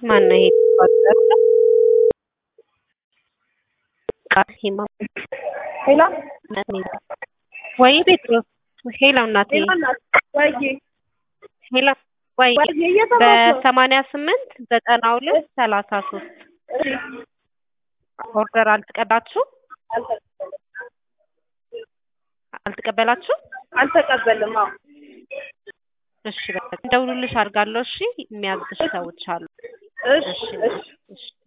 ማን ነው ይሄ? ቃሂማ ሄሎ ወይ ጴጥሮስ ሄሎ እናቴ ሄሎ እናት ወይዬ ሄሎ ወይ ወይዬ እየሰማሁሽ ነው። በሰማንያ ስምንት ዘጠና ሁለት ሰላሳ ሶስት እሺ ኦርደር አልተቀበላችሁ አልተቀበላችሁ? አልተቀበልም። አዎ እሺ በቃ እንደውልልሽ አድርጋለሁ። እሺ የሚያዝሽ ሰዎች አሉ። እሺ እሺ እሺ እሺ